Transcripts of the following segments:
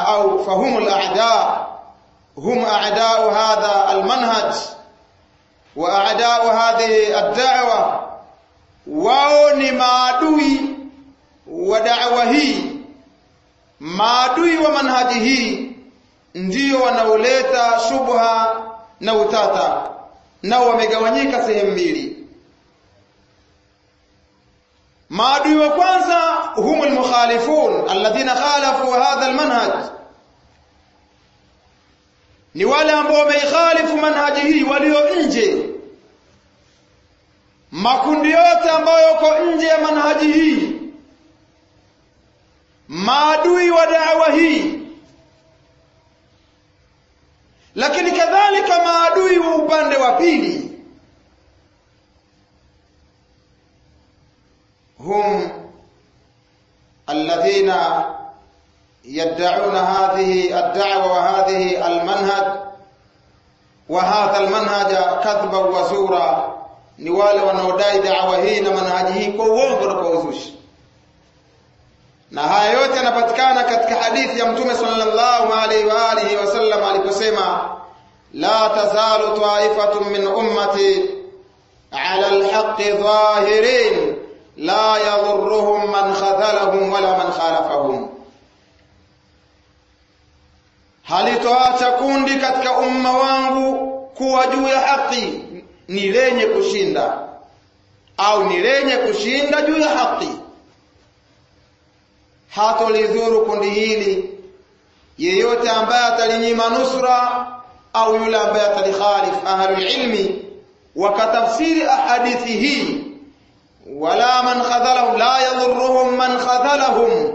au fahumul a'da hum a'da'u hadha almanhaj wa a'da'u hadhihi ad-da'wa wao ni maadui wa da'wa hii maadui wa manhaji hii ndiyo wanaoleta shubha na utata nao wamegawanyika sehemu mbili maadui wa kwanza hum almukhalifun alladhina khalafu hadha almanhaj ni wale ambao wameikhalifu manhaji hii walio nje makundi yote ambayo yako nje ya manhaji hii maadui wa da'wa hii lakini kadhalika maadui wa upande wa pili hum alladhina yad'una hadhihi ad-da'wa wa hadhihi al-manhaj wa hadha al-manhaj kadhba wa zura ni wale wanaodai da'wa hii na manhaji hii kwa uongo na kwa uzushi na haya yote yanapatikana katika hadithi ya mtume sallallahu alaihi wa alihi wasallam aliposema la tazalu ta'ifatun min ummati ala alhaqqi zahirin la yadhurruhum man khadhalahum wala man khalafahum halitoacha kundi katika umma wangu kuwa juu ya haki ni lenye kushinda au ni lenye kushinda juu ya haki hatolidhuru kundi hili yeyote ambaye atalinyima nusra au yule ambaye atalikhalif ahlul ilmi wakatafsiri ahadithi hii wala man khadhalahum la yadhurruhum man khadhalahum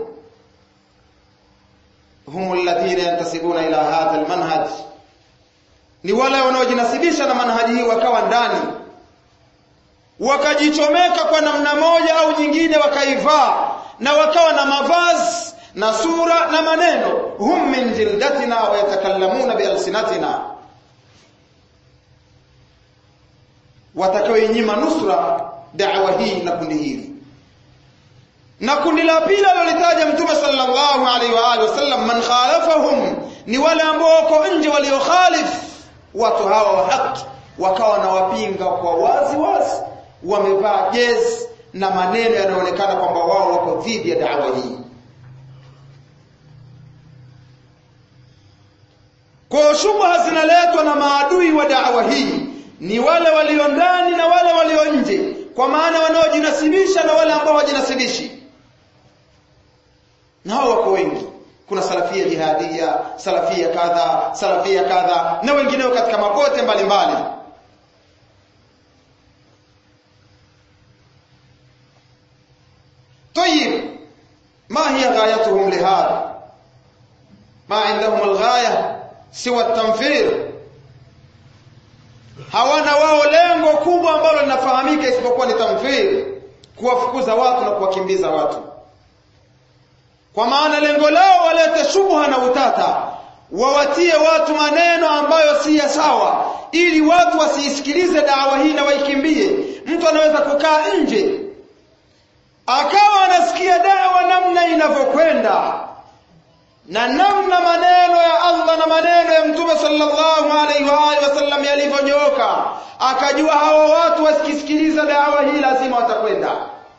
hum alladhina yantasibuna ila hadha almanhaj ni wale wanaojinasibisha na manhaji hii wakawa ndani wakajichomeka kwa namna moja au nyingine wakaivaa na wakawa na mavazi na sura na maneno hum min jildatina wa yatakallamuna bialsinatina watakaoinyima nusra da'wa hii na kundi hili na kundi la pili alilolitaja mtume sallallahu alaihi wa alihi wasallam man khalafahum ni wale ambao wako nje waliokhalif watu hawa wa haki wakawa na wapinga kwa wazi wazi wamevaa jezi na maneno yanayoonekana kwamba wao wako dhidi ya dawa hii kwa shubha zinaletwa na maadui wa dawa hii ni wale walio ndani na wale walio nje kwa maana wanaojinasibisha na wale ambao hawajinasibishi na hao wako wengi kuna salafia jihadia salafia kadha salafia kadha na wengineo katika mapote mbalimbali mbali. طيب ما هي غايتهم لهذا ما عندهم الغاية سوى التنفير hawana wao lengo kubwa ambalo linafahamika isipokuwa ni tamfir kuwafukuza watu na kuwakimbiza watu kwa maana lengo lao walete shubha na utata wawatie watu maneno ambayo si ya sawa ili watu wasiisikilize dawa hii na waikimbie mtu anaweza kukaa nje akawa anasikia dawa namna inavyokwenda na namna maneno ya Allah na maneno ya Mtume sallallahu alaihi wa alihi wasallam yalivyonyooka akajua hawa watu wasikisikiliza dawa hii lazima watakwenda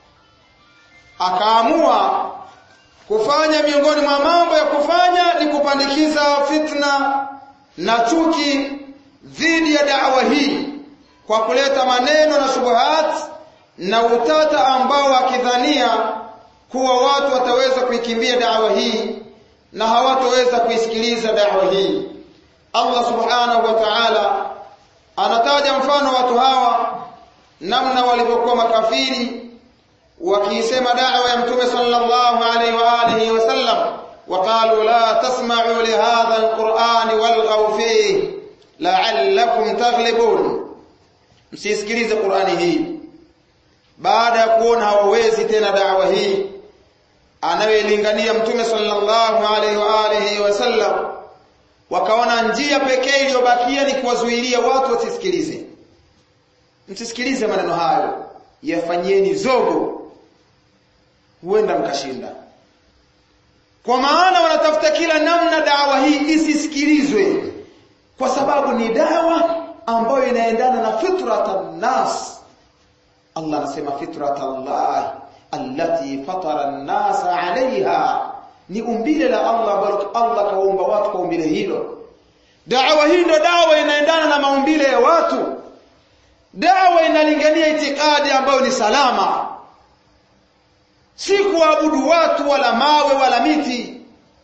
akaamua kufanya miongoni mwa mambo ya kufanya ni kupandikiza fitna na chuki dhidi ya dawa hii kwa kuleta maneno na shubuhat na utata ambao akidhania kuwa watu wataweza kuikimbia dawa hii na hawatoweza kuisikiliza dawa hii Allah subhanahu wa ta'ala anataja mfano watu hawa namna walivyokuwa makafiri wakiisema da'wa ya mtume sallallahu alaihi wa alihi wasallam وقالوا لا تسمعوا لهذا القرآن والغوا فيه لعلكم تغلبون msisikilize Qur'ani hii baada ya kuona hawawezi tena da'wa hii anayoilingania mtume sallallahu alaihi wa alihi wasallam wakaona njia pekee iliyobakia ni kuwazuilia watu wasisikilize msisikilize maneno hayo yafanyieni zogo huenda mkashinda kwa maana wanatafuta kila namna dawa hii isisikilizwe kwa sababu ni dawa ambayo inaendana na fitratan nas Allah anasema fitratallah allati fatara an-nas 'alayha ni umbile la Allah ambalo Allah kaumba watu kwa umbile hilo dawa hii ndio dawa inaendana na maumbile ya watu dawa inalingania itikadi ambayo ni salama si kuabudu watu wala mawe wala miti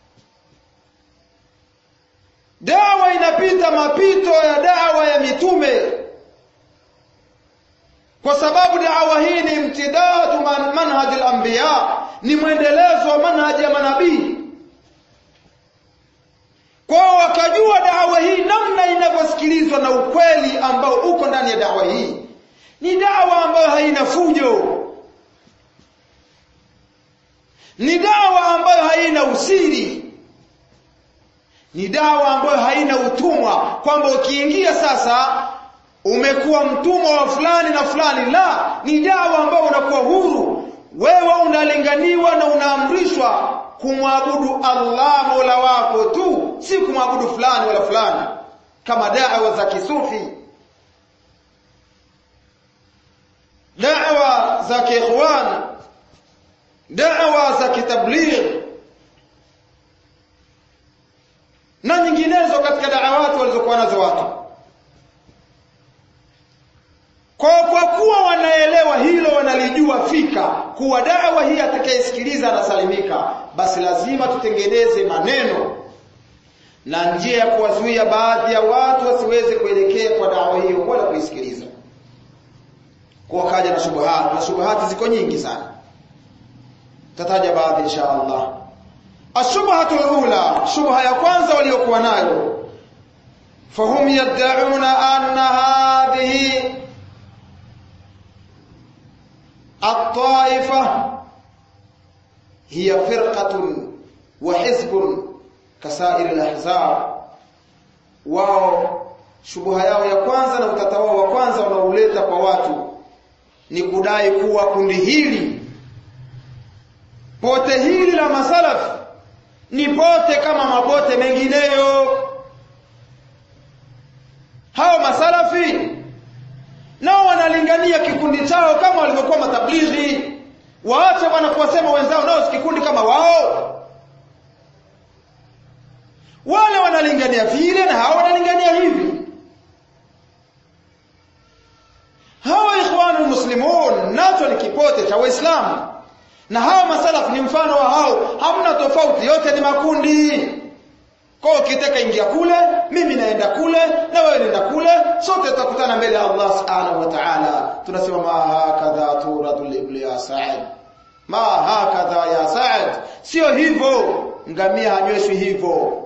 dawa inapita mapito ya dawa ya mitume kwa sababu dawa hii ni imtidadu man manhaj al-anbiya ni mwendelezo wa manhaji ya manabii kwao wakajua dawa hii namna inavyosikilizwa na ukweli ambao uko ndani ya dawa hii ni dawa ambayo haina fujo ni dawa ambayo haina usiri ni dawa ambayo haina utumwa kwamba ukiingia sasa umekuwa mtumwa wa fulani na fulani la ni dawa ambayo unakuwa huru wewe unalinganiwa na unaamrishwa kumwabudu Allah Mola wako tu si kumwabudu fulani wala fulani kama dawa za kisufi dawa za kiikhwan dawa za kitabligh na nyinginezo katika da'awati walizokuwa nazo watu kwa kwa kuwa wanaelewa hilo wanalijua fika kuwa dawa hii atakayesikiliza anasalimika basi lazima tutengeneze maneno na njia ya kuwazuia baadhi ya watu wasiweze kuelekea kwa dawa hiyo wala kuisikiliza kwa kaja na shubuhati na shubuhati ziko nyingi sana tataja baadhi insha Allah ashubhatu alula shubha ya kwanza waliokuwa nayo fahum yad'una anna hadhihi الطائفة هي فرقة وحزب كسائر الأحزاب wao shubuha yao ya kwanza na utata wao wa kwanza wanauleta kwa watu ni kudai kuwa kundi hili pote hili la masalafi ni pote kama mapote mengineyo hao masalafi nao wanalingania kikundi chao kama walivyokuwa matablighi waache bwana kuwasema wenzao nao si kikundi kama wao wale wanalingania vile na hao wanalingania hivi hawa ikhwanul muslimun nacho ni kipote cha waislamu na hawa masalaf ni mfano wa hao hamna tofauti yote ni makundi kwa ukitaka ingia kule mimi naenda kule na wewe nenda kule sote tutakutana mbele ya Allah subhanahu wa ta'ala tunasema ma hakadha turadul ibli ya sa'id ma hakadha ya sa'id sio hivyo ngamia hanyweshwi hivyo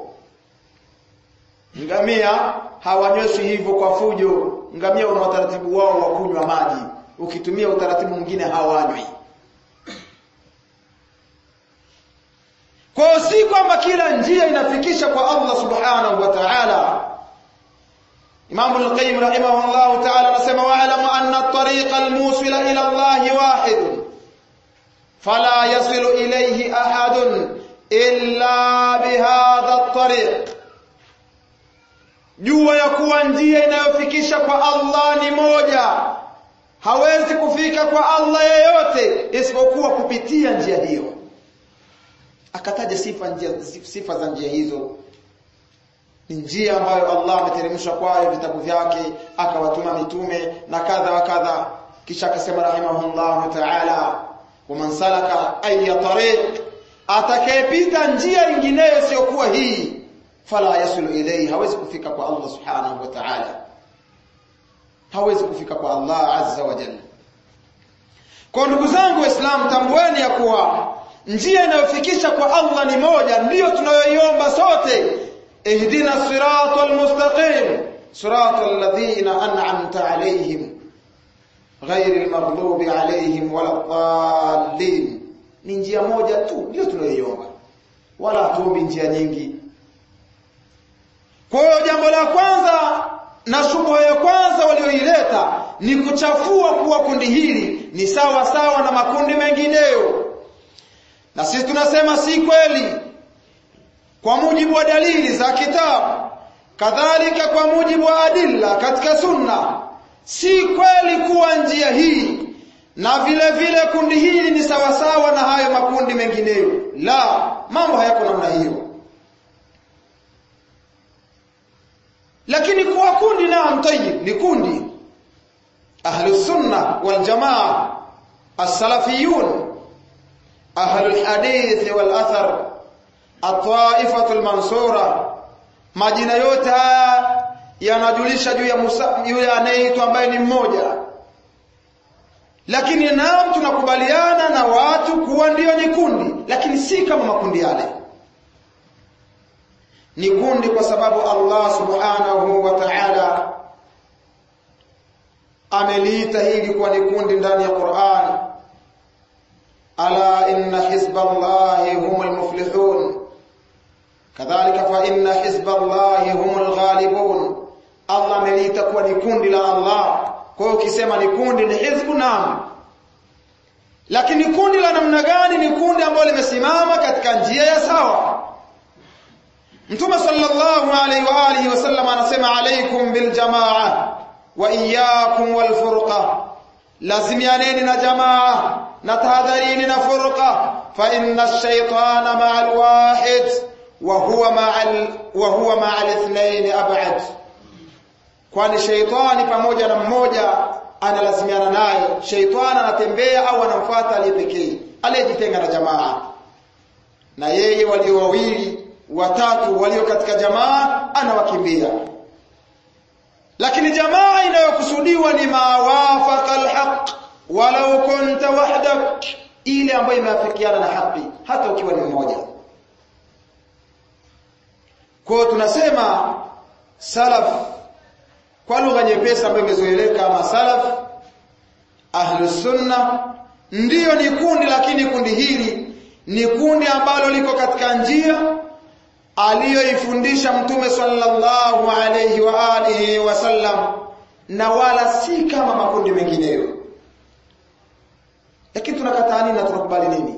ngamia hawanyweshwi hivyo kwa fujo ngamia una utaratibu wao wa kunywa maji ukitumia utaratibu mwingine hawanywi Kwa si kwamba kila njia inafikisha kwa Allah Subhanahu wa Ta'ala. Imam al-Qayyim rahimahullah ta'ala anasema wa'lamu anna at-tariqa al-musila ila Allah wahid. Fala yasilu ilayhi ahadun illa bihadha at-tariq. Jua ya kuwa njia inayofikisha kwa Allah ni moja. Hawezi kufika kwa Allah yeyote isipokuwa kupitia njia hiyo akataja sifa njia, sifa za njia hizo ni njia ambayo Allah ameteremsha kwayo vitabu vyake akawatuma mitume na kadha wa kadha kisha akasema rahimahullah ta'ala waman salaka ay tariq atakayepita njia nyingineyo isiyokuwa hii fala yasulu ilayhi hawezi kufika kwa Allah subhanahu wa ta'ala hawezi kufika kwa Allah azza wa jalla kwa ndugu zangu waislamu tambueni ya kuwa njia inayofikisha kwa Allah ni moja ndiyo tunayoiomba sote ihdina siratal mustaqim siratal ladhina an'amta alayhim ghayril maghdubi alayhim waladdallin ni njia moja tu ndiyo tunayoiomba wala hatuombi njia nyingi kwa hiyo jambo la kwanza na shubha ya kwanza walioileta ni kuchafua kuwa kundi hili ni sawa sawa na makundi mengineyo na sisi tunasema si kweli kwa mujibu wa dalili za kitabu kadhalika kwa mujibu wa adilla katika sunna si kweli kuwa njia hii na vile vile kundi hili ni sawasawa na hayo makundi mengineyo la mambo hayako namna hiyo lakini kuwa kundi naam tayyib ni kundi ahlus sunna wal jamaa as-salafiyun ahlul hadith wal athar at-ta'ifatul mansura majina yote haya yanajulisha juu ya Musa yule anayeitwa ambaye ni mmoja lakini naam tunakubaliana na watu kuwa ndiyo ni kundi lakini si kama makundi yale ni kundi kwa sababu Allah subhanahu wa ta'ala ameliita hili kuwa ni kundi ndani ya Qur'an ala inna hizballahi humul muflihun kadhalika fa inna hizballahi humul ghalibun Allah ameliita kuwa ni kundi la Allah kwa hiyo ukisema ni kundi ni hizbu naam lakini kundi la namna gani ni kundi ambalo limesimama katika njia ya sawa Mtume sallallahu alaihi wa alihi wasallam anasema alaikum bil jamaa wa iyyakum wal furqa lazimianeni na jamaa na tahadharini na furqa fa inna ash-shaytana ma'al wahid wa huwa ma'al wa huwa ma'al ithnain ab'ad kwani shaytani pamoja na mmoja analazimiana naye shaytani anatembea au anamfuata aliye pekee aliyejitenga na jamaa na yeye walio wawili watatu walio katika jamaa anawakimbia lakini jamaa inayokusudiwa ni mawafaqa alhaq walau kunta wahdak ile ambayo imeafikiana na haki hata ukiwa ni mmoja kwa tunasema salaf kwa lugha nyepesi ambayo imezoeleka ama salaf ahlus sunna ndiyo ni kundi lakini kundi hili ni kundi ambalo liko katika njia aliyoifundisha mtume sallallahu alayhi wa alihi wasallam na wala si kama makundi mengineyo lakini tunakataa nini na tunakubali nini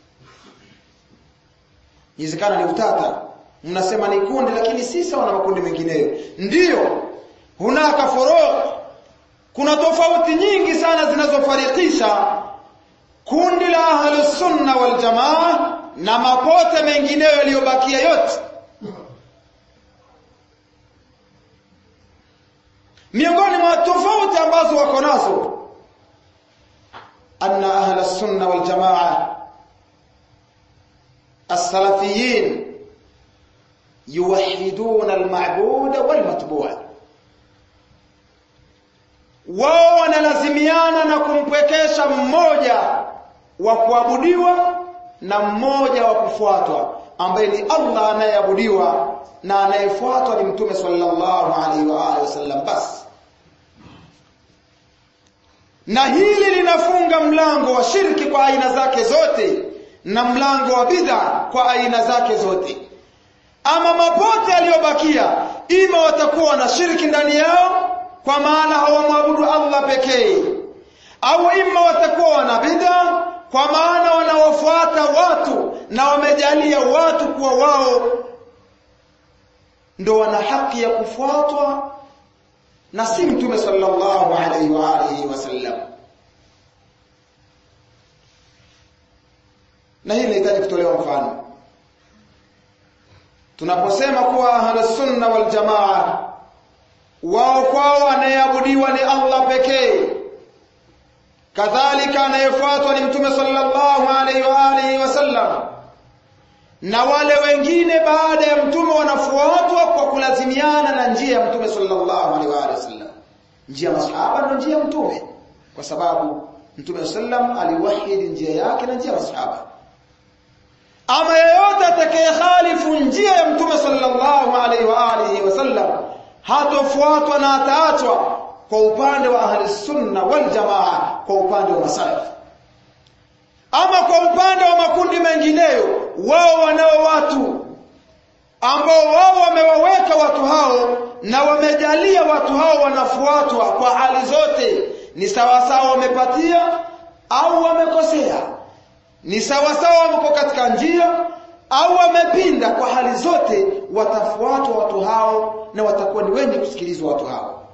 inawezekana ni utata mnasema ni kundi lakini si sawa na makundi mengineyo ndiyo hunaka furuq kuna tofauti nyingi sana zinazofarikisha kundi la ahlus sunna wal jamaa na mapote mengineyo yaliyobakia yote miongoni mwa tofauti ambazo wako nazo anna ahla sunna wal jamaa as-salafiyin yuwahiduna al-ma'bud wal matbu' wao wanalazimiana na kumpwekesha mmoja wa kuabudiwa na mmoja wa kufuatwa ambaye ni Allah anayeabudiwa na anayefuatwa ni mtume sallallahu alaihi wa alihi wasallam basi na hili linafunga mlango wa shirki kwa aina zake zote na mlango wa bid'a kwa aina zake zote ama mapote yaliyobakia ima watakuwa na shirki ndani yao kwa maana hawamwabudu Allah pekee au ima watakuwa wana bid'a kwa maana wanawafuata watu na wamejalia watu kuwa wao ndo wana haki ya kufuatwa na si mtume sallallahu alaihi wa alihi wasallam na hili linahitaji kutolewa mfano tunaposema kuwa ahlus sunna wal jamaa wao kwao anayeabudiwa ni Allah pekee kadhalika anayefuatwa ni mtume sallallahu alaihi wa alihi wasallam na wale wengine baada ya mtume wanafuatwa kwa kulazimiana na njia ya mtume sallallahu alaihi wa alihi wasallam njia ya masahaba ndio njia ya mtume kwa sababu mtume sallam aliwahidi njia yake na njia ya masahaba ama yeyote atakayekhalifu njia ya mtume sallallahu alaihi wa alihi wasallam hatofuatwa na ataachwa kwa upande wa ahli sunna wal jamaa kwa upande wa masalaf ama kwa upande wa makundi mengineyo wao wanao watu ambao wao wamewaweka watu hao na wamejalia watu hao wanafuatwa kwa hali zote ni sawasawa wamepatia au wamekosea ni sawasawa wako katika njia au wamepinda kwa hali zote watafuatwa watu hao na watakuwa ni wenye kusikilizwa watu hao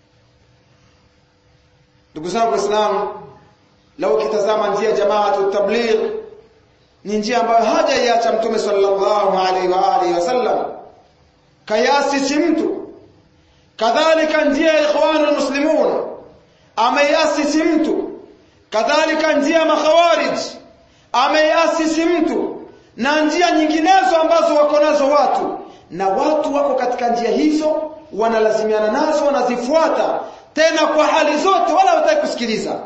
ndugu zangu waislamu lau kitazama njia ya jamaatu tabligh ni njia ambayo hajaiacha mtume sallallahu alaihi wa alihi wasallam kayasisi mtu kadhalika njia ya ikhwanul muslimun ameiasisi mtu kadhalika njia ya makhawarij ameiasisi mtu na njia nyinginezo ambazo wako nazo watu na watu wako katika njia hizo wanalazimiana nazo wanazifuata tena kwa hali zote wala hawataki kusikiliza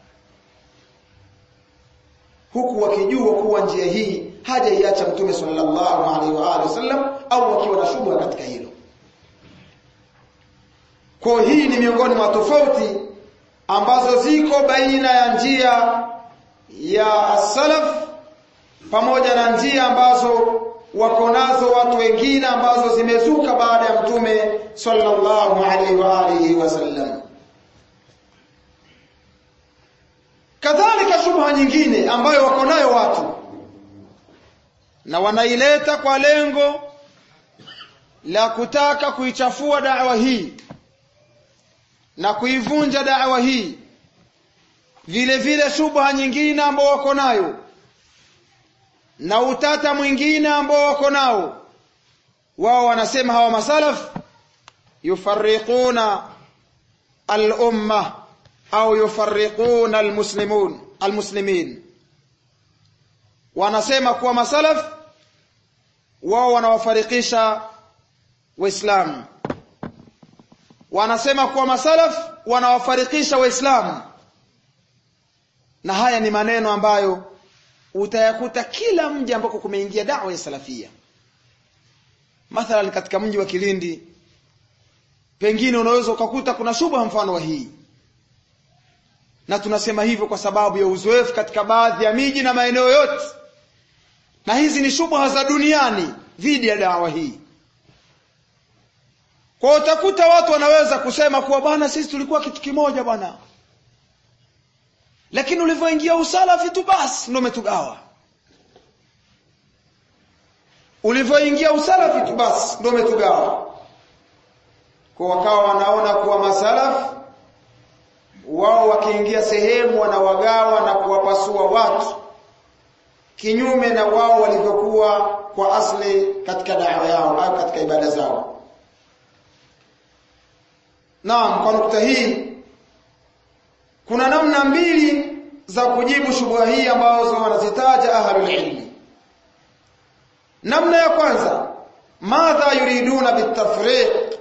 huku wakijua kuwa njia hii hajaiacha mtume sallallahu alaihi wa alihi wasallam au wakiwa na shubha katika hilo kwa hii ni miongoni mwa tofauti ambazo ziko baina ya njia ya salaf pamoja na njia ambazo wako nazo watu wengine ambazo zimezuka baada ya mtume sallallahu alaihi wa alihi wasallam kadhalika shubha nyingine ambayo wako nayo watu na wanaileta kwa lengo la kutaka kuichafua da'wa hii na kuivunja da'wa hii vile vile shubha nyingine ambao wako nayo na utata mwingine ambao wako nao wao wanasema hawa masalaf yufarriquna al-umma au yufarriquna al-muslimun al-muslimin wanasema kuwa masalaf wao wanawafarikisha waislamu wanasema kuwa masalaf wanawafarikisha waislamu na haya ni maneno ambayo utayakuta kila mji ambako kumeingia dawa ya salafia mathalan katika mji wa Kilindi pengine unaweza ukakuta kuna shubha mfano wa hii na tunasema hivyo kwa sababu ya uzoefu katika baadhi ya miji na maeneo yote na hizi ni shubha za duniani dhidi ya dawa hii kwa utakuta watu wanaweza kusema kuwa bwana sisi tulikuwa kitu kimoja bwana lakini ulivyoingia usalafi tu basi ndio umetugawa ulivyoingia usalafi tu basi ndio umetugawa kwa wakawa wanaona kuwa masalaf wao wakiingia sehemu wanawagawa na kuwapasua watu kinyume na wao walivyokuwa kwa asli katika dawa yao au katika ibada zao naam kwa nukta hii kuna namna mbili za kujibu shubha hii ambazo wanazitaja ahlul ilmi namna ya kwanza madha yuriduna bitafriq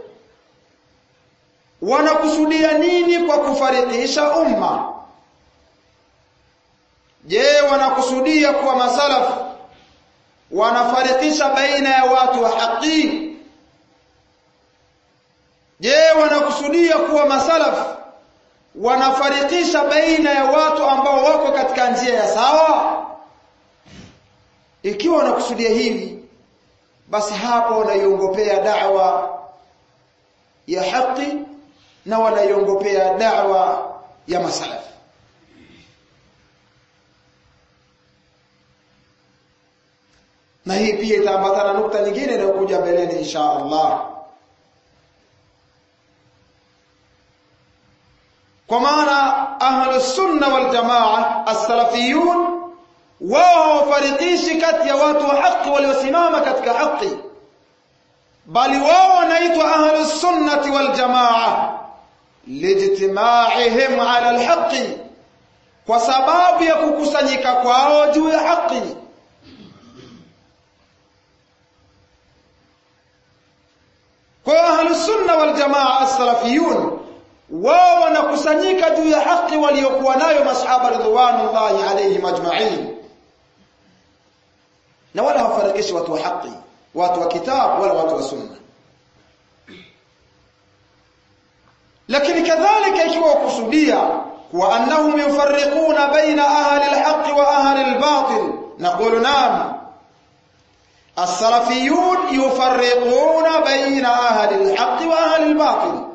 wanakusudia nini kwa kufarikisha umma je wanakusudia kuwa masalaf wanafarikisha baina ya watu wa haki je wanakusudia kuwa masalaf wanafarikisha baina ya watu ambao wako katika njia ya sawa ikiwa wanakusudia hivi basi hapo wanaiongopea da'wa ya haki na wanaiongopea da'wa ya masalaf na hii pia itaambatana nukta nyingine inayokuja mbeleni insha Allah kwa maana ahlus sunna wal jamaa as-salafiyun wao hawafarikishi kati ya watu wa haki waliosimama katika haki bali wao wanaitwa ahlus sunnati wal jamaa lijtimaihim ala alhaqi kwa sababu ya kukusanyika kwao juu ya haki kwa ahlus sunna wal jamaa as-salafiyun wao wanakusanyika juu ya haki waliokuwa nayo masahaba ridwanullahi alayhim ajma'in na wala hawafarikishi watu wa haki watu wa kitabu wala watu wa sunna lakini kadhalika ikiwa wakusudia wa annahum yufarriquna baina ahli alhaqi wa ahli albatil naqulu naam السلفيون يفرقون بين أهل الحق وأهل الباطل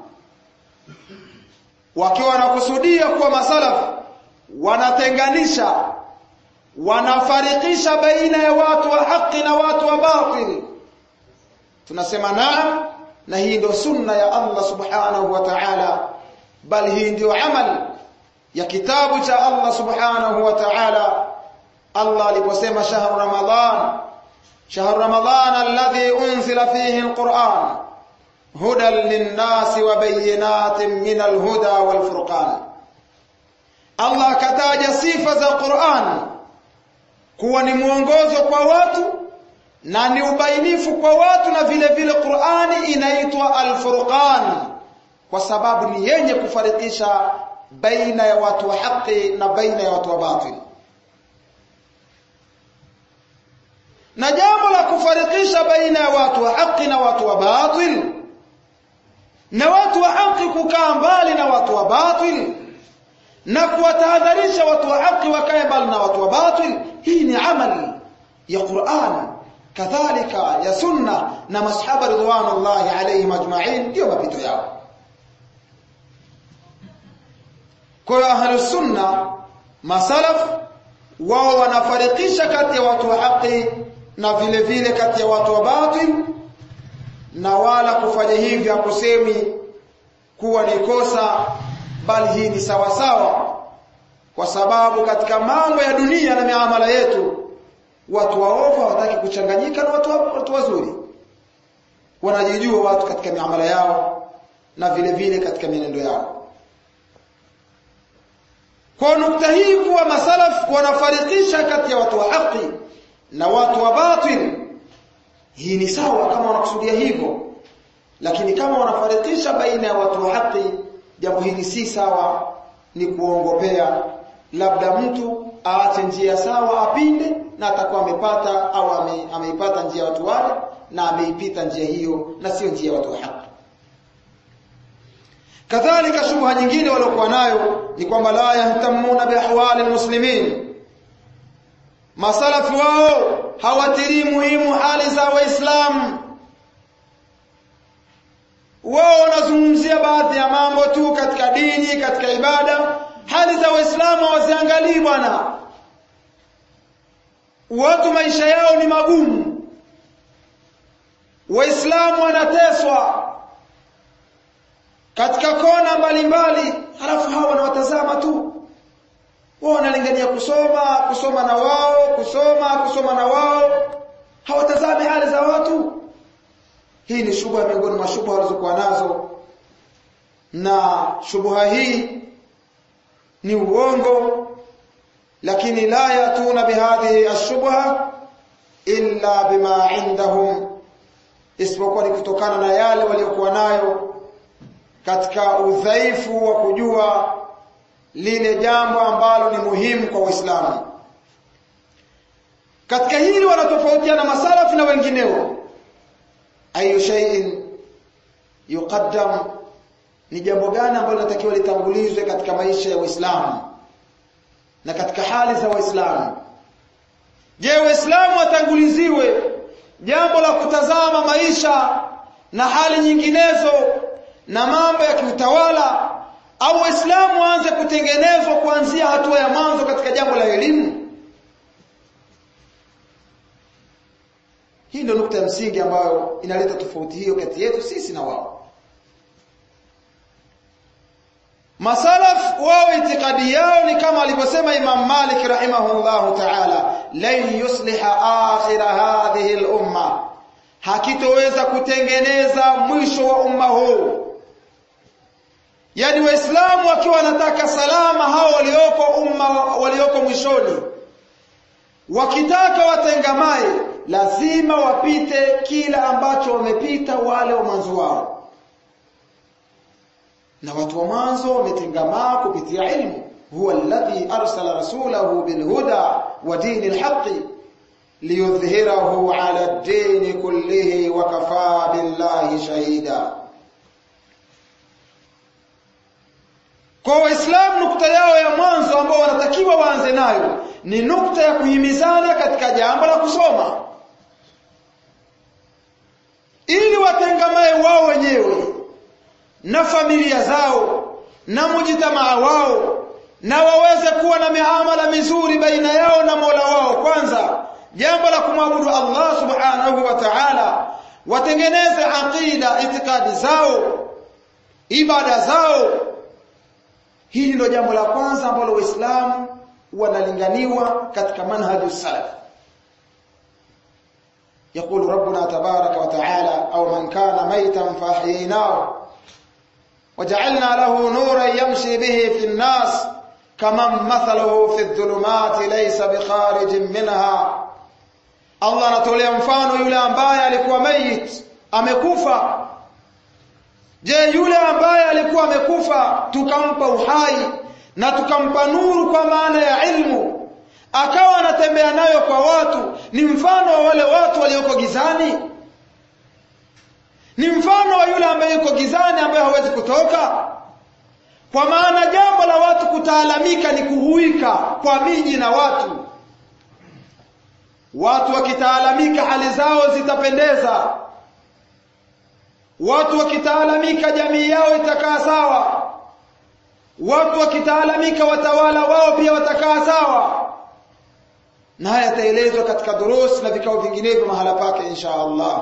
wakiwa wanakusudia kuwa masalaf wanatenganisha wanafarikisha baina ya watu wa haki na watu wa batil tunasema naam na hii ndio sunna ya Allah subhanahu wa ta'ala bal hii ndio amali ya kitabu cha Allah subhanahu wa ta'ala Allah aliposema shahru ramadhan shahru ramadhan alladhi unzila fihi alquran hudan linnasi wa bayyinatin min alhuda walfurqan Allah akataja sifa za Qur'an kuwa ni mwongozo kwa watu na ni ubainifu kwa watu na vile vile Qur'ani inaitwa Al-Furqan kwa sababu ni yenye kufarikisha baina ya watu wa haki na baina ya watu wa batil na jambo la kufarikisha baina ya watu wa haki na watu wa batil na watu wa haki kukaa mbali na watu wa batil na kuwatahadharisha watu wa haki wakae mbali na watu wa batil hii ni amali ya Qur'an kadhalika ya sunna na masahaba ridwanullahi alayhim ajma'in ndio mapito yao kwa hiyo ahlus sunna masalaf wao wanafarikisha kati ya watu wa haki na vile vile kati ya watu wa batil na wala kufanya hivi hakusemi kuwa ni kosa bali hii ni sawa sawa kwa sababu katika mambo ya dunia na miamala yetu watu waovu hawataki kuchanganyika na watu, watu wazuri wanajijua watu katika miamala yao na vile vile katika mienendo yao kwa nukta hii kuwa masalaf wanafarikisha kati ya watu wa haki na watu wa batil hii ni sawa kama wanakusudia hivyo lakini kama wanafarikisha baina ya watu wa haki jambo hili si sawa ni kuongopea labda mtu aache njia sawa apinde na atakuwa amepata au ame, ameipata njia ya watu wale na ameipita njia hiyo na sio njia ya watu wa haki kadhalika shubha nyingine waliokuwa nayo ni kwamba la yahtamuna biahwali almuslimin masalafi wao hawatilii muhimu hali za waislamu wao wanazungumzia baadhi ya mambo tu katika dini katika ibada hali za waislamu hawaziangalii bwana watu maisha yao ni magumu waislamu wanateswa katika kona mbalimbali halafu hawa wanawatazama tu wao wanalingania kusoma kusoma na wao kusoma kusoma na wao hawatazami hali za watu hii ni shubha miongoni mwa shubha walizokuwa nazo na shubha hii ni uongo lakini la yatuna bihadhihi ashubha illa bima indahum isipokuwa ni kutokana na yale waliokuwa nayo katika udhaifu wa kujua lile jambo ambalo ni muhimu kwa Uislamu. Katika hili wanatofautiana masalafu na wengineo. Ayu shay'in yuqaddam ni jambo gani ambalo linatakiwa litangulizwe katika maisha ya Uislamu na katika hali za Waislamu. Je, Waislamu watanguliziwe jambo la kutazama maisha na hali nyinginezo na mambo ya kiutawala au waislamu waanze kutengenezwa kuanzia hatua ya mwanzo katika jambo la elimu hii ndio nukta ya msingi ambayo inaleta tofauti hiyo kati yetu sisi na wao masalaf wao itikadi yao ni kama alivyosema Imam Malik rahimahullahu ta'ala lan yusliha akhir hadhihi al-umma hakitoweza kutengeneza mwisho wa umma huu yani waislamu wakiwa wanataka salama hao walioko umma walioko mwishoni wakitaka watengamae lazima wapite kila ambacho wamepita wale wa mwanzo wao na watu wa mwanzo wametengamaa kupitia ilmu huwa alladhi arsala rasulahu bilhuda wa dinil haqqi liyudhhirahu ala ad-din kullihi wa kafaa billahi shahida Kwa Waislamu nukta yao ya mwanzo ambao wanatakiwa waanze nayo ni nukta ya kuhimizana katika jambo la kusoma. Ili watengamae wao wenyewe na familia zao na mujitamaa wao na waweze kuwa na miamala mizuri baina yao na Mola wao kwanza jambo la kumwabudu Allah subhanahu wa ta'ala watengeneze aqida itikadi zao ibada zao hili ndio jambo la kwanza ambalo waislamu wanalinganiwa katika manhaju salaf يقول ربنا تبارك وتعالى أو من كان ميتا فأحييناه وجعلنا له نورا يمشي به في الناس كمن مثله في الظلمات ليس بخارج منها Allah anatolea mfano yule ambaye alikuwa mayit amekufa je yule ambaye alikuwa amekufa tukampa uhai na tukampa nuru kwa maana ya ilmu akawa anatembea nayo kwa watu ni mfano wa wale watu walioko gizani ni mfano wa yule ambaye yuko gizani ambaye hawezi kutoka kwa maana jambo la watu kutaalamika ni kuhuika kwa miji na watu watu wakitaalamika hali zao zitapendeza watu wakitaalamika jamii yao itakaa sawa watu wakitaalamika watawala wao pia watakaa sawa na haya yataelezwa katika durusi na vikao vinginevyo mahala pake insha Allah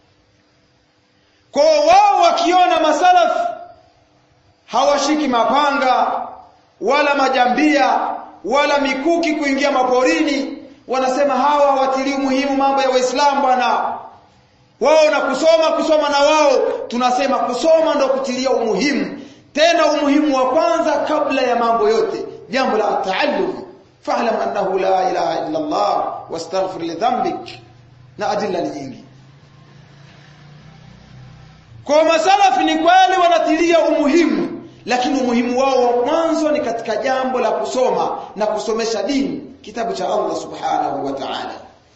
kwa wao wakiona masalaf hawashiki mapanga wala majambia wala mikuki kuingia maporini wanasema hawa hawatilii muhimu mambo ya waislamu bwana wao na kusoma kusoma na wao tunasema kusoma ndo kutilia umuhimu tena umuhimu wa kwanza kabla ya mambo yote jambo la taallum fa'lam annahu la ilaha illa Allah wastaghfir li dhanbik na adilla nyingi kwa masalafi ni kweli wanatilia umuhimu lakini umuhimu wao wa mwanzo ni katika jambo la kusoma na kusomesha dini kitabu cha Allah subhanahu wa ta'ala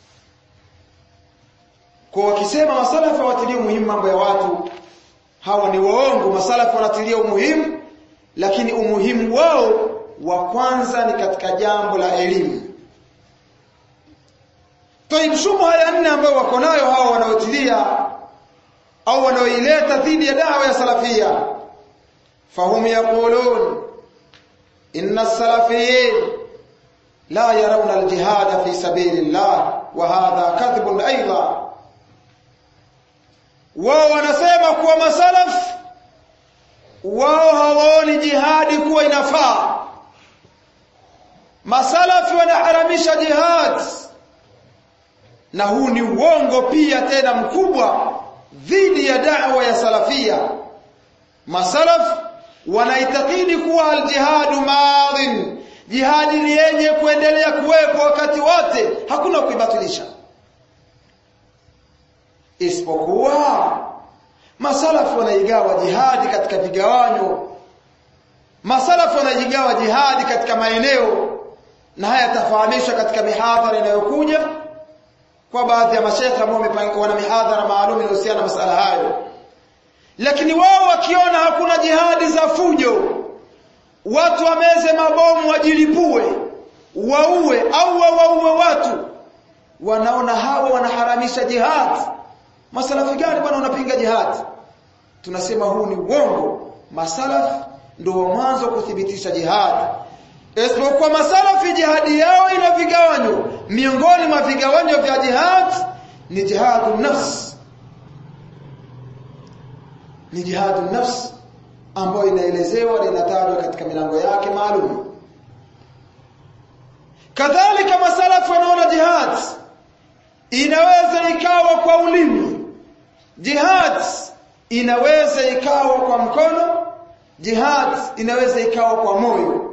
kwa wakisema masalafi watilia umuhimu mambo ya watu hawa ni waongo masalafi wanatilia umuhimu lakini umuhimu wao wa kwanza ni katika jambo la elimu Taib shubha ya nne ambayo wako nayo hawa wanaotilia au wanaoileta dhidi ya dawa ya salafia fahum yaqulun inna as-salafiyin la yarawna al-jihad fi sabilillah wa hadha kadhibun aidan wao wanasema kuwa masalaf wao hawaoni jihadi kuwa inafaa masalafi wanaharamisha jihad na huu ni uongo pia tena mkubwa dhidi ya da'wa ya salafia masalaf wanaitakidi kuwa aljihadu madhin jihadi ni yenye kuendelea kuwepo wakati wote hakuna kuibatilisha isipokuwa masalafu wanaigawa jihadi katika vigawanyo masalafu wanaigawa jihadi katika maeneo na haya tafahamishwa katika mihadhara inayokuja kwa baadhi ya mashekhe ambao wana mihadhara maalum inayohusiana na masala hayo lakini wao wakiona hakuna jihadi za fujo watu wameze mabomu wajilipue waue au wawaue watu wanaona hawa wanaharamisha jihad masalafi gani bwana unapinga jihad tunasema huu ni uongo masalaf ndio wa mwanzo kuthibitisha jihad isipokuwa masalafi jihadi yao ina vigawanyo miongoni mwa vigawanyo vya jihad ni jihadu nafs ni jihadu nafs ambayo inaelezewa na inatajwa katika milango yake maalum kadhalika masalafu wanaona jihad inaweza ikawa kwa ulimi jihad inaweza ikawa kwa mkono jihad inaweza ikawa kwa moyo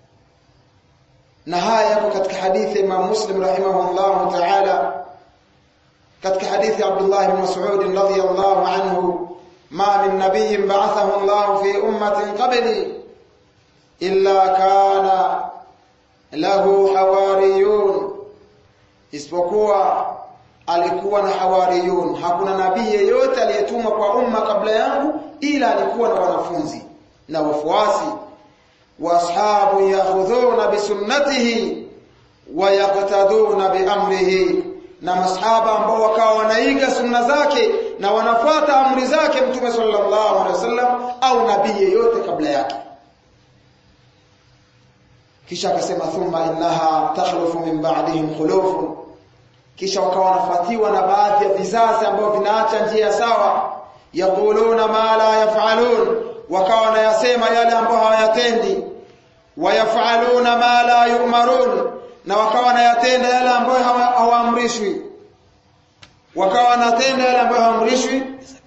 na haya yako katika hadithi Imam Muslim rahimahullah ta'ala katika hadithi Abdullah ibn Mas'ud radhiyallahu anhu ma min nabiyyin ba'athahu Allah fi ummatin qabli illa kana lahu hawariyun isipokuwa alikuwa na hawariyun hakuna nabii yeyote aliyetumwa kwa umma kabla yangu ila alikuwa na wanafunzi na wafuasi واصحاب ياخذون بسنته ويقتدون بامره na masahaba ambao wakawa wanaiga sunna zake na wanafuata amri zake mtume sallallahu alaihi wasallam au nabii yeyote kabla yake kisha akasema thumma innaha takhlufu min ba'dihim khulufun kisha wakawa wanafuatiwa na baadhi ya vizazi ambao vinaacha njia sawa yaquluna ma la yaf'alun wakawa wanayasema yale ambayo hawayatendi wayaf'aluna ma la yu'marun na wakawa wanayatenda yale ambayo hawaamrishwi wakawa wanatenda yale ambayo hawaamrishwi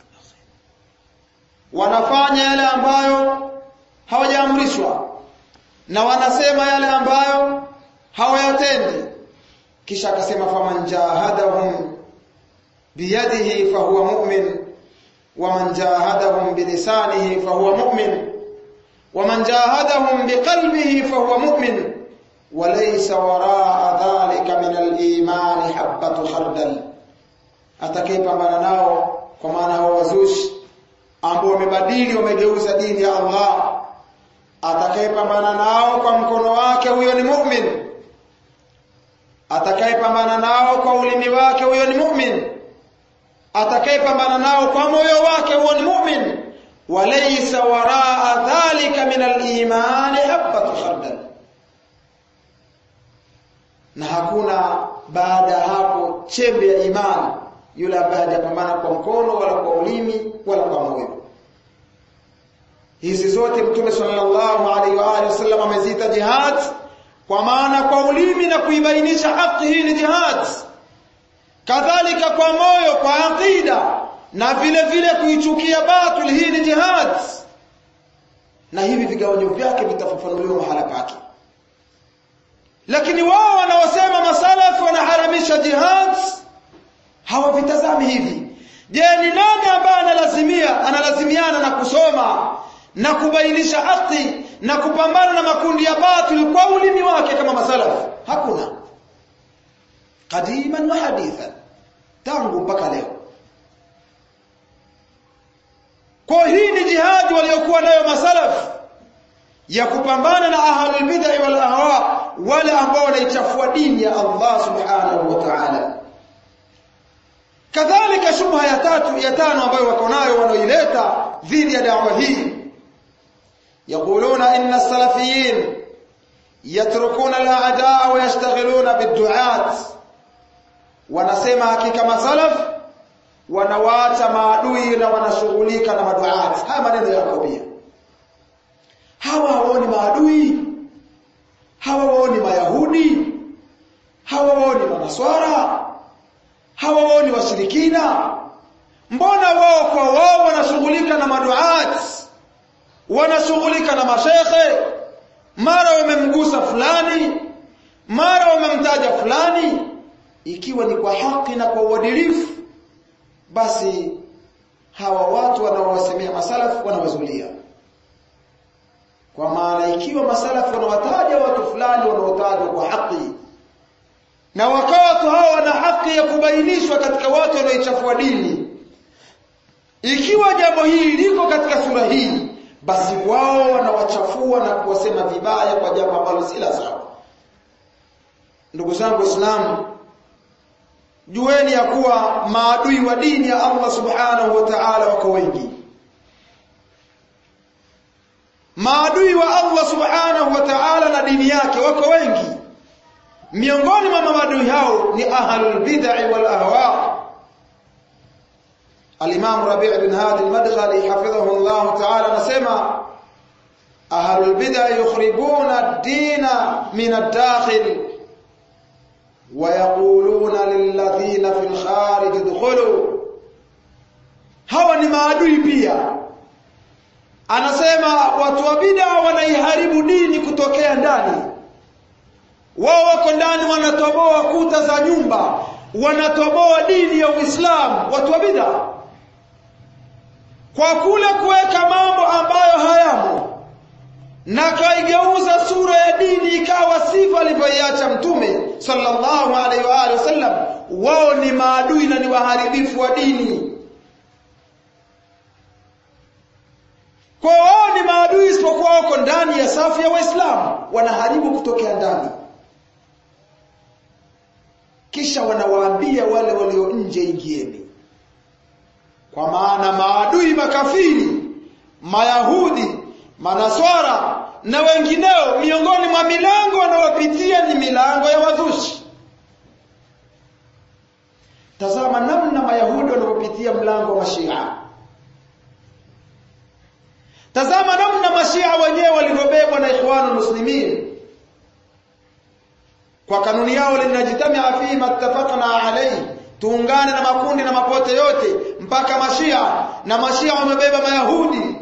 wanafanya yale ambayo hawajaamrishwa na wanasema yale ambayo hawayatendi kisha akasema faman jahadahum biyadihi fahuwa mu'min waman jahadahum bilisanihi fahuwa mu'min waman jahadahum biqalbihi fahuwa mu'min walaysa waraa dhalika min al-iman habatu khardal atakayepambana nao kwa maana hao wazushi ambao wamebadili wamegeuza dini ya Allah atakayepambana nao kwa mkono wake huyo ni mu'min atakayepambana nao kwa ulimi wake huyo ni mu'min atakayepambana nao kwa moyo wake huyo ni mu'min walaysa waraa dhalika min al-iman habatu khardal na hakuna baada ya hapo chembe ya imani yule ambaye hajapambana kwa mkono wala kwa ulimi wala kwa moyo hizi zote mtume sallallahu alaihi wa alihi wasallam ameziita jihad kwa maana kwa ulimi na kuibainisha haki hii ni jihad kadhalika kwa moyo kwa aqida na vile vile kuichukia batil hii ni jihad na hivi vigawanyo vyake vitafafanuliwa mahala pake lakini wao wanaosema masalafi wanaharamisha jihad hawavitazami hivi je ni nani ambaye analazimia analazimiana na kusoma na kubainisha haki na kupambana na makundi ya batil kwa ulimi wake kama masalafi hakuna qadiman wa hadithan tangu mpaka leo kwa hii ni jihadi waliokuwa nayo masalafi ya kupambana na ahlul bid'ah wal ahwa wale ambao wanaichafua dini ya Allah subhanahu wa ta'ala kadhalika shubha ya tatu ya tano ambayo wako nayo wanaoileta dhidi ya dawa hii yaquluna inna salafiyin yatrukuna al-a'daa wa yashtaghiluna bid-du'at wanasema hakika masalaf wanawaacha maadui na wanashughulika na maduat haya maneno yako pia hawa hawaoni maadui hawa waoni mayahudi hawa waoni manaswara hawa wao ni washirikina mbona wao kwa wao wanashughulika na maduat wanashughulika na mashekhe mara wamemgusa fulani mara wamemtaja fulani ikiwa ni kwa haki na kwa uadilifu basi hawa watu wanaowasemea masalafu wanawazulia kwa maana ikiwa masalafu wanawataja watu fulani wanaotajwa kwa haki na wakawa watu hao wana haki ya kubainishwa katika watu wanaoichafua dini ikiwa jambo hili liko katika sura hii basi wao wanawachafua na kuwasema vibaya kwa jambo ambalo si la sawa ndugu zangu waislamu jueni ya kuwa maadui wa dini ya Allah subhanahu wa ta'ala wako wengi maadui wa Allah subhanahu wa ta'ala na dini yake wako wengi miongoni mwa maadui hao ni ahlul bid'ah wal ahwa al-imam Rabi' bin Hadi al-Madkhali hafidhahu Allah ta'ala anasema ahlul bid'ah yukhribuna ad-dina min ad-dakhil wa yaquluna lilladhina fil kharij idkhulu hawa ni maadui pia anasema watu wa bid'a wanaiharibu dini kutokea ndani wao wako ndani wanatoboa kuta za nyumba wanatoboa dini ya Uislamu watu wa bid'a kwa kule kuweka mambo ambayo hayamo na kaigeuza sura ya dini ikawa sifa alivyoiacha mtume sallallahu alaihi wa alihi wasallam wao ni maadui na ni waharibifu wa dini kwa wao ni maadui isipokuwa wako ndani ya safu ya waislamu wanaharibu kutokea ndani kisha wanawaambia wale walio nje ingieni kwa maana maadui makafiri mayahudi manaswara na wengineo miongoni mwa milango wanaopitia ni milango ya wazushi tazama namna mayahudi wanavyopitia mlango wa mashia tazama namna mashia wenyewe walivyobebwa na ikhwanul muslimin kwa kanuni yao linajtamia fihi mattafaqna alayhi tuungane na makundi na mapote yote mpaka mashia na mashia wamebeba mayahudi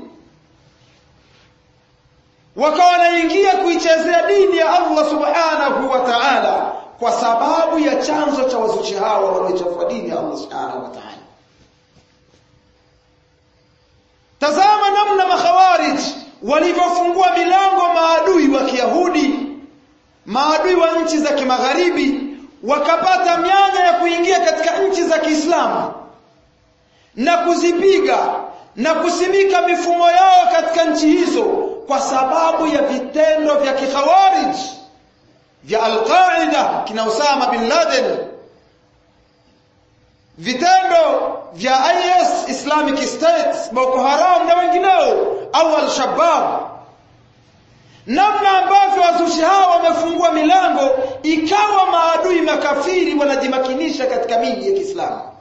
wakawa wanaingia kuichezea dini ya Allah subhanahu wa ta'ala kwa sababu ya chanzo cha wazuchi hawa wanaoichafua dini ya Allah subhanahu wa ta'ala tazama namna makhawarij walivyofungua milango maadui wa Kiyahudi maadui wa nchi za kimagharibi wakapata mianya ya kuingia katika nchi za Kiislamu na kuzipiga na kusimika mifumo yao katika nchi hizo kwa sababu ya vitendo vya kikhawarij vya Al-Qaeda kina Osama bin Laden vitendo vya IS Islamic State Boko Haram na wengineo au Al-Shabaab namna ambavyo wazushi hawa wamefungua milango ikawa maadui makafiri wanajimakinisha katika miji ya Kiislamu